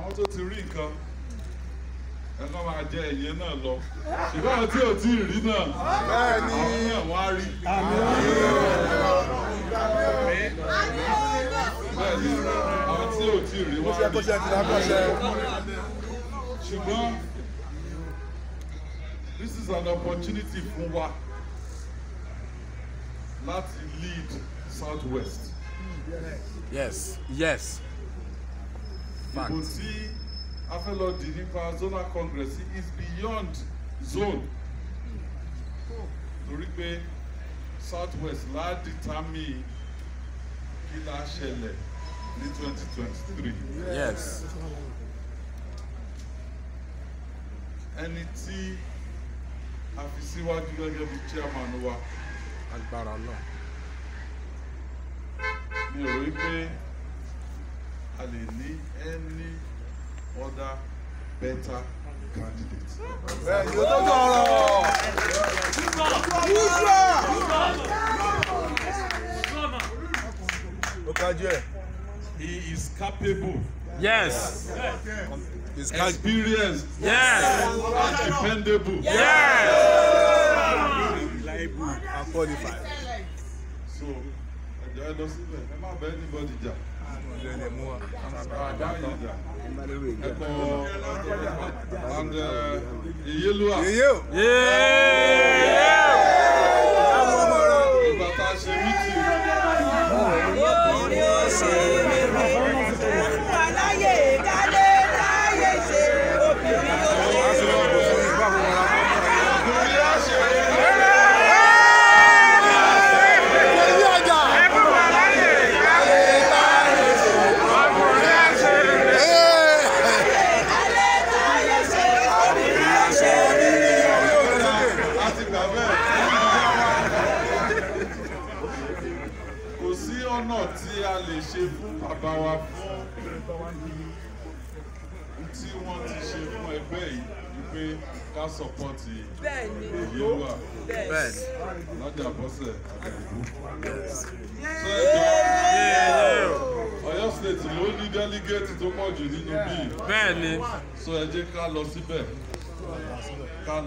àwọn tó ti rí nǹkan ẹ kàn máa jẹ ẹ̀yẹ náà lọ ṣùgbọ́n àwọn tí ò tí ì rí náà àwọn náà wọ́n á rí. bẹ́ẹ̀ni àwọn tí ò tí ì rí wọ́n á rí. ṣùgbọ́n this is an opportunity fún wa láti lead south west. yes yes fact ìbò tí a fẹ́ lọ dì nípa zonal congress is beyond zone torí pé south west la determine kí la ṣẹlẹ̀ ní twenty twenty three yes ẹni tí a fi síwájú gẹ́gẹ́ bí chairman wa agbára náà mi ò rí pé a lè ní any other better candidate. ó kájú ẹ̀. he is capable yes experienced yes and dependable. yes and qualified. so ẹjọ ẹ lọ síbẹ̀ ẹ má bẹ anybody jà ọ̀dọ̀ ẹ̀ lè mú wa. àbá yìí jà ẹ kọ and ìyélúwà yèyé o. yeah ìgbà tá a ṣe mítì láti gbà bẹ́ẹ̀ kò sí ọ̀nà tí a lè ṣe fún bàbá wa fún tí wọ́n ti ṣe fún ẹgbẹ́ yìí ni pé ká sọpọ́tì ìyélúwà bẹ́ẹ̀ lọ́jà bọ́sẹ̀ àgbẹ̀dìbò. yes sọ ẹjọ́ yeah Ọ̀yọ́ state ló ní délígéètì tó pọ̀ jù nínú bíi bẹ́ẹ̀ ni so ẹ jẹ́ ká lọ síbẹ̀